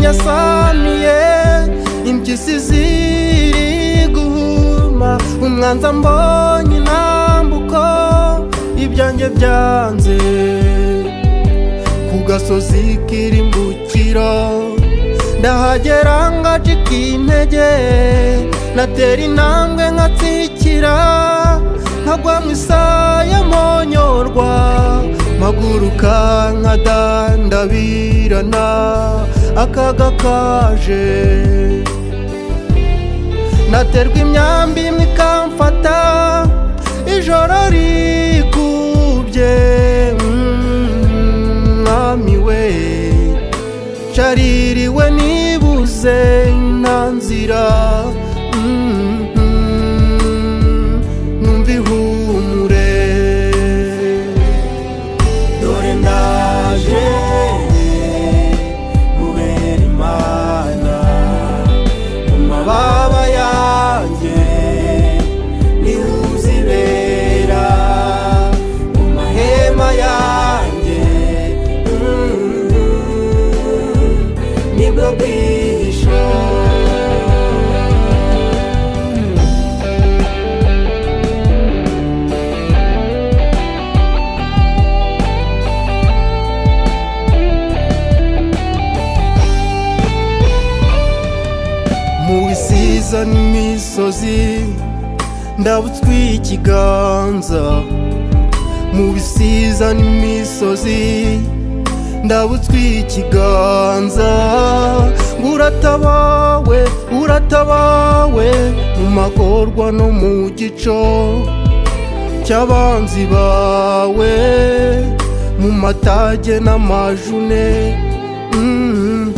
yasaniye impyisi ziri guhuma umwanza mbonye intambuko ibyanjye byanze ku gasozi k'irimbukiro ndahagera ngacika intege natera intambwe nkatsikira nkagwa mu isaya monyorwa mpaguruka nkadandabirana akaga kaje naterwa imyambi imwe ikamfata ijoro rikubye mm, mwami we caririwe nibuze nta nzira mm, mm, numva ihumure dore ndaje kubera imana mu mababa yanjye niho uzibera mu mahema yanjye mm, nibwo bwihisho mu bisiza n'imisozi ndabutswe ikiganza mu bisiza n'imisozi ndabutswe ikiganza ngo uratabawe uratabawe mu magorwa no mu gico cy'abanzi bawe mu matage n'amajune Mhm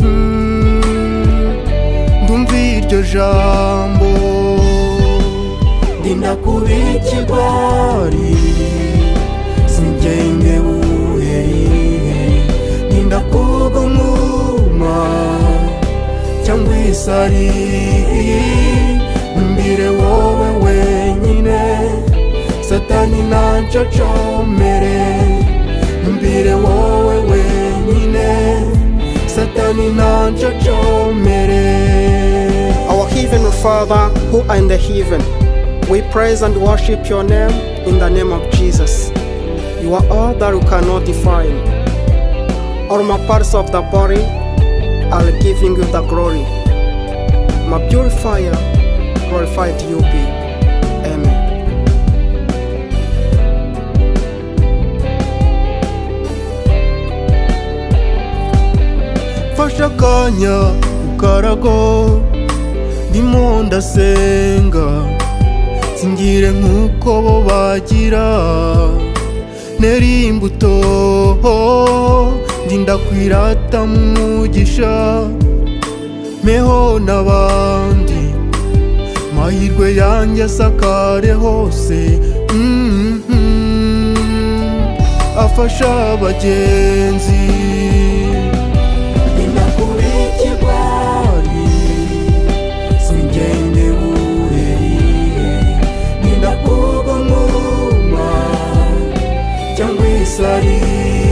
ndumva iryo jambo ndinda kuba ikigwari singenge buheri ndinda kuba umwuma cyangwa isari mbire wowe wenyine satani ntacyo comere mbire wowe wenyine satani nanjojomere Our Heavenly Father, who are in the heaven, we praise and worship your name in the name of Jesus. You are all that we cannot define. All my parts of the body are giving you the glory. My purifier, glorified you be. Amen. mfashe akanya ku karago ndimo ndasenga singire nk'uko bo bagira neri imbuto ndinda kwirata mu mugisha meho n'abandi mahirwe yanjye asakare hose Mhm. afasha abagenzi ndakubikigwari singende buherihe ndakubonuma cyangwa isariye